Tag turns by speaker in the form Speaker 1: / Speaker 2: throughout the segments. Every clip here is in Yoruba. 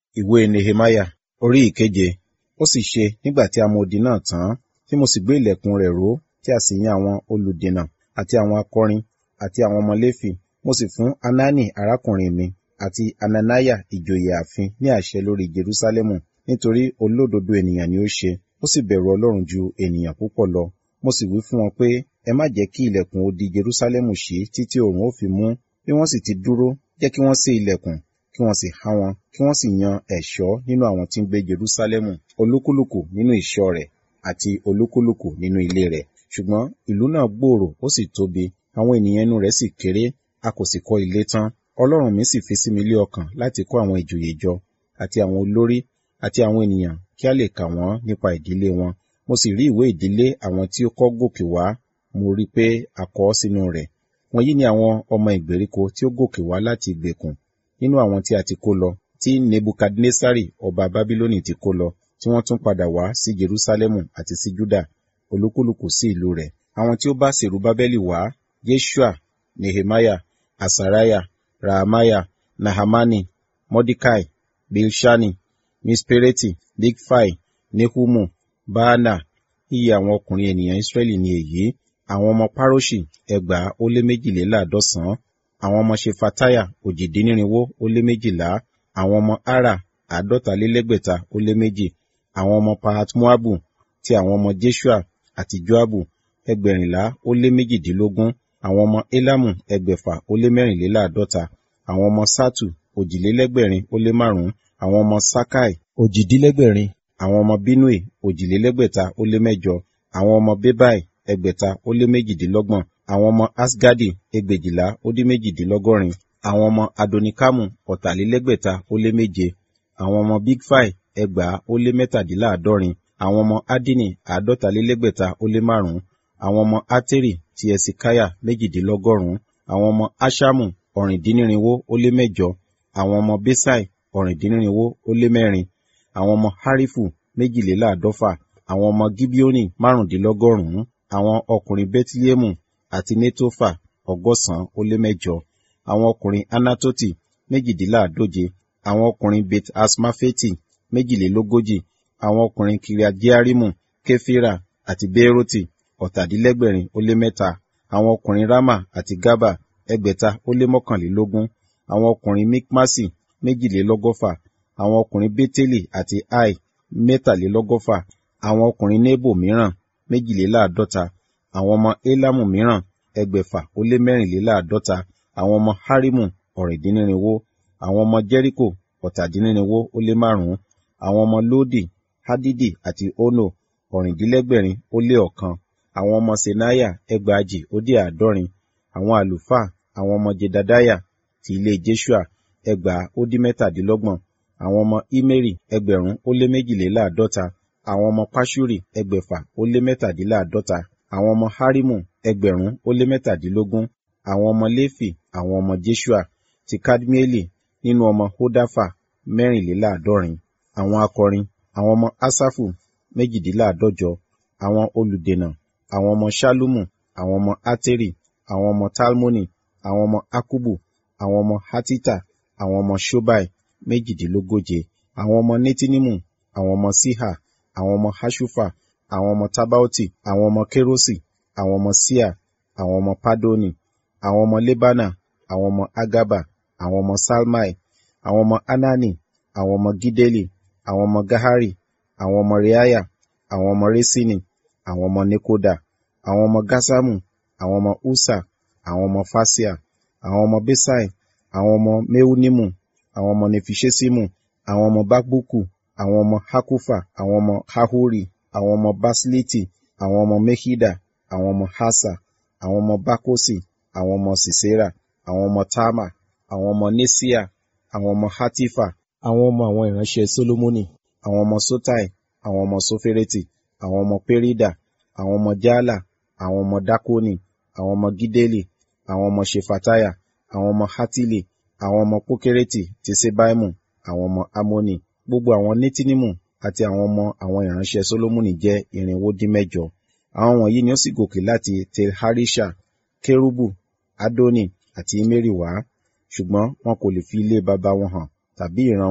Speaker 1: Ìwé Nehemiah orí ìkeje. Ó sì ṣe nígbà tí a mọ odi náà tán, tí mo sì gbé ìlẹ̀kùn rẹ̀ ró, tí a sì yan àwọn olùdènà, àti àwọn akọrin, àti àwọn ọmọ Léfì. Mo sì fún Hanani arákùnrin mi, àti Hananiah ìjòyè ààfin ní àṣẹ lórí Jerúsálẹ́mù, nítorí olódodo ènìyàn ni ó ṣe, ó sì bẹ̀rù Ọlọ́run ju ènìyàn púpọ̀ lọ. Mo sì wí fún wọn pé, ẹ má jẹ́ kí ilẹ̀kùn odi Jerúsálẹ́mù ṣí títí oòrùn ó fi mú. Bí wọ́n sì ti dúró, jẹ́ kí wọ́n ṣí ilẹ̀kùn, kí wọ́n sì há wọn, kí wọ́n sì yan ẹ̀ṣọ́ nínú àwọn tí ń gbé Jerúsálẹ́mù, olúkúlùkù nínú ìṣọ́ rẹ̀, àti olúkúlùkù nínú ilé rẹ̀. Ṣùgbọ́n ìlú náà gbòòrò ó sì tóbi, àwọn ènìyàn inú rẹ̀ sì kéré, a kò sì kọ́ ilé tán. Ọlọ́run mi sì fi sí mi lé ọkàn láti kó àwọn ìjòyè jọ, àti àwọn olórí, àti àwọn ènìyàn kí a lè kà wọ́n nípa ìdílé wọn. Mo sì rí ìwé ìdílé àwọn tí ó kọ́ gòkè wá, mo rí pé a kọ ọ́ sínú rẹ̀. Wọ̀nyí ni àwọn ọmọ ìgbèríko tí ó gòkè wá láti ìgbèkùn, nínú àwọn tí a ti kó lọ, tí Nebukadnesari ọba Bábílónì ti kó lọ, tí wọ́n tún padà wá sí Jerúsálẹ́mù àti sí Júdà, olúkúlùkù sí ìlú rẹ̀. Àwọn tí ó bá Sèrubábẹ́lì wá, Jeṣua, Nehemiah, Asariah, Rahamiah, Nahamani, Mordecai, Bilṣani, Mispereti, Bigfai, Nehumu, Baana. Iye àwọn ọkùnrin ènìyàn Israẹli ni èyí. Àwọn ọmọ Paroṣi ẹgbàá ó lé méjìléláàádọ́sàn-án. Àwọn ọmọ Ṣefatiah òjìdínnírinwó ó lé méjìlá. Àwọn ọmọ Ara àádọ́talélẹ́gbẹ̀ta ó lé méjì. Àwọn ọmọ Pahat-Moabu ti àwọn ọmọ Jeṣua àti Joabu ẹgbẹ̀rìnlá ó lé méjìdínlógún. Àwọn ọmọ Elamu ẹgbẹ̀fà ó lé mẹ́rìnléláàádọ́ta. Àwọn ọmọ Satu òjìlélẹ́gbẹ̀rin ó lé márùn-ún. Àwọn ọmọ Sakai òjìdínlẹ́gbẹ̀rin. Àwọn ọmọ Binui òjìlélẹ́gbẹ̀ta ó lé mẹ́jọ. Àwọn ọmọ Bebai ẹgbẹ̀ta ó lé méjìdínlọ́gbọ̀n. Àwọn ọmọ Asgadi ẹgbẹ̀jìlá ó dín méjìdínlọ́gọ́rin. Àwọn ọmọ Adonikamu ọ̀tàlélẹ́gbẹ̀ta ó lé méje. Àwọn ọmọ Bigfai ẹgbàá ó lé mẹ́tàdínláàádọ́rin. Àwọn ọmọ Adini àádọ́talélẹ́gbẹ̀ta ó lé márùn-ún. Àwọn ọmọ Ateri ti Ẹsikaya méjìdínlọ́gọ́rùn-ún. Àwọn ọmọ Aṣamu ọ̀rìndínnírinwó ó lé mẹ́jọ. Àwọn ọmọ Besai ọ̀rìndínnírinwó ó lé mẹ́rin. Àwọn ọmọ Harifu méjìléláàádọ́fà. Àwọn ọmọ Gibeoni márùndínlọ́gọ́rùn-ún. Àwọn ọkùnrin Bẹtilẹmu àti Netofa ọgọ́sàn-án ó lé mẹ́jọ. Àwọn ọkùnrin Anatoti méjìdínláàádóje. Àwọn ọkùnrin Bet Asmafeti méjìlélógójì. Àwọn ọkùnrin Kiriat-Jearimu, Kefira àti Beeroti ọ̀tàdínlẹ́gbẹ̀rin ó lé mẹ́ta. Àwọn ọkùnrin Rama àti Gaba ẹgbẹ̀ta ó lé mọ́kànlélógún. Àwọn ọkùnrin Mikmasi méjìlélọ́gọ́fà. Àwọn ọkùnrin Beteli àti Ai mẹ́tàlélọ́gọ́fà. Àwọn ọkùnrin Nebo mìíràn méjìléláàádọ́ta. Àwọn ọmọ Elamu mìíràn ẹgbẹ̀fà ó lé mẹ́rìnléláàádọ́ta. Àwọn ọmọ Harimu ọ̀rìndínnírinwó. Àwọn ọmọ Jẹ́ríkò ọ̀tàdínnírinwó ó lé márùn-ún. Àwọn ọmọ Lodi, Hadidi àti Ono ọ̀rìndínlẹ́gbẹ̀rin ó lé ọ̀kan. Àwọn ọmọ Senaya ẹgbàajì ó dé àádọ́rin. Àwọn àlùfáà, àwọn ọmọ Jedadiah ti ilé Jeṣua ẹgbàá ó dín mẹ́tàdínlọ́gbọ̀n. Àwọn ọmọ Imeri ẹgbẹ̀rún ó lé méjìléláàádọ́ta. Àwọn ọmọ Paṣuri ẹgbẹ̀fà ó lé mẹ́tàdínláàádọ́ta. Àwọn ọmọ Harimu ẹgbẹ̀rún ó lé mẹ́tàdínlógún. Àwọn ọmọ Léfì, àwọn ọmọ Jeṣua ti Kadmieli nínú ọmọ Hodafa mẹ́rìnléláàádọ́rin. Àwọn akọrin, àwọn ọmọ Asafu méjìdínláàádọ́jọ. Àwọn olùdènà, àwọn ọmọ Ṣallumu, àwọn ọmọ Ateri, àwọn ọmọ Talmoni, àwọn ọmọ Akubu, àwọn ọmọ Hatita, àwọn ọmọ Ṣobai méjìdínlógóje. Àwọn ọmọ Netinimu, àwọn ọmọ Siha, àwọn ọmọ Haṣufa, àwọn ọmọ Tabaoti, àwọn ọmọ Kerosi, àwọn ọmọ Sia, àwọn ọmọ Padoni, àwọn ọmọ Lebana, àwọn ọmọ Agaba, àwọn ọmọ Salmai, àwọn ọmọ Anani, àwọn ọmọ Gideli, àwọn ọmọ Gahari, àwọn ọmọ Reaya, àwọn ọmọ Resini, àwọn ọmọ Nekoda, àwọn ọmọ Gasamu, àwọn ọmọ Usa, àwọn ọmọ Fasia, àwọn ọmọ Besai, àwọn ọmọ Meunimu, àwọn ọmọ Nefiṣesimu, àwọn ọmọ Bakbuku, àwọn ọmọ Hakufa, àwọn ọmọ Hahori, àwọn ọmọ Basiliti, àwọn ọmọ Mehida, àwọn ọmọ Hasa, àwọn ọmọ Bakosi, àwọn ọmọ Sisera, àwọn ọmọ Tama, àwọn ọmọ Nesia, àwọn ọmọ Hatifa, àwọn ọmọ àwọn ìránṣẹ́ Solomoni, àwọn ọmọ Sotai, àwọn ọmọ Sofereti, àwọn ọmọ Perida, àwọn ọmọ Jala, àwọn ọmọ Dakoni, àwọn ọmọ Gideli, àwọn ọmọ Ṣefatiah, àwọn ọmọ Hatili, àwọn ọmọ Pokereti ti Sebaimu, àwọn ọmọ Amoni, gbogbo àwọn Netinimu àti àwọn ọmọ àwọn ìránṣẹ́ Solomoni jẹ́ irinwó dín mẹ́jọ. Àwọn wọ̀nyí ni ó sì gòkè láti Tel Harisha, Kerubu, Adoni àti Imeri wá, ṣùgbọ́n wọn kò lè fi ilé baba wọn hàn tàbí ìran wọn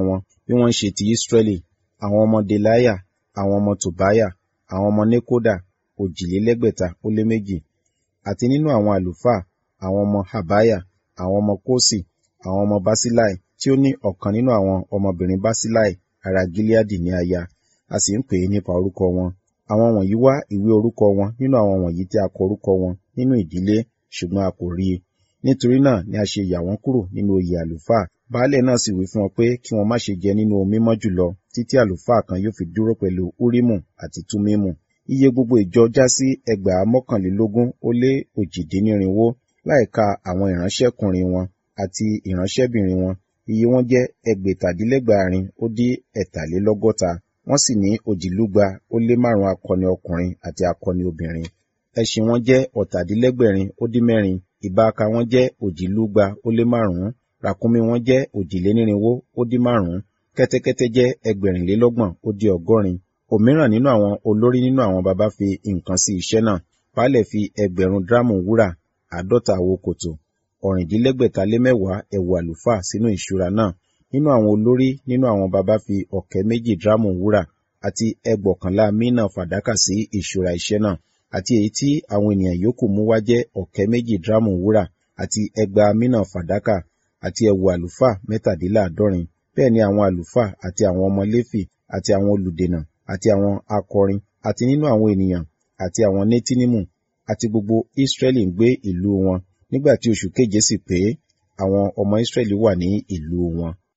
Speaker 1: bí wọ́n ṣe ti Israẹli àwọn ọmọ Delaya àwọn ọmọ Tòbáyà àwọn ọmọ Nekoda òjìlélẹ́gbẹ̀ta ó lé méjì àti nínú àwọn àlùfáà àwọn ọmọ Habaya àwọn ọmọ Kosi àwọn ọmọ Basilai tí ó ní ọ̀kan nínú àwọn ọmọbìnrin Basilai ará Gileadi ní aya a sì ń pè é nípa orúkọ wọn àwọn wọ̀nyí wá ìwé orúkọ wọn nínú àwọn wọ̀nyí tí a kọ orúkọ wọn nínú ìdílé ṣùgbọ́n a kò rí i nítorí náà ni a ṣe yà wọ́n kúrò nínú oyè àlùfáà baálẹ̀ náà sì wí fún wọn pé kí wọn má ṣe jẹ nínú ohun mímọ́ jùlọ títí àlùfáà kan yóò fi dúró pẹ̀lú úrímù àti túmímù iye gbogbo ìjọ já sí ẹgbàá mọ́kànlélógún ó lé òjìdínnírinwó láìka àwọn ìránṣẹ́kùnrin wọn àti ìránṣẹ́bìnrin wọn iye wọn jẹ́ ẹgbẹ̀tàdínlẹ́gbàárin ó dín ẹ̀tàlélọ́gọ́ta wọ́n sì ní òjìlúgba ó lé márùn akọni ọkùnrin àti akọni obìnrin ẹṣin wọn jẹ́ ọ̀tàdínlẹ́gbẹ̀rin ó dín mẹ́rin ìbáaka wọn jẹ́ òjìlúgba ó lé márùn-ún ràkúnmí wọn jẹ́ òjìlénírínwó ó dín márùn-ún kẹ́tẹ́kẹ́tẹ́ jẹ́ ẹgbẹ̀rìnlélọ́gbọ̀n ó dín ọgọ́rin òmíràn nínú àwọn olórí nínú àwọn baba fi nǹkan sí iṣẹ́ náà baálẹ̀ fi ẹgbẹ̀rún dírámù wúrà àádọ́ta àwo kòtò ọ̀rìndínlẹ́gbẹ̀ta lé mẹ́wàá ẹ̀wù àlùfáà sínú ìṣúra náà nínú àwọn olórí nínú àwọn baba fi ọ̀kẹ́ méjì dírámù wúrà àti ẹgbọ̀kànlá mínà fàdákà sí ìṣúra iṣẹ́ náà àti èyí tí àwọn ènìyàn yòókù mú wá jẹ́ ọ̀kẹ́ méjì dírámù wúrà àti ẹgbàá mínà fàdákà àti ẹ̀wù àlùfáà mẹ́tàdínláàádọ́rin bẹ́ẹ̀ ni àwọn àlùfáà àti àwọn ọmọ léfì àti àwọn olùdènà àti àwọn akọrin àti nínú àwọn ènìyàn àti àwọn nétínímù àti gbogbo Ísírẹ́lì ń gbé ìlú wọn nígbà tí oṣù keje sì pé àwọn ọmọ Ísírẹ́lì wà ní ìlú wọn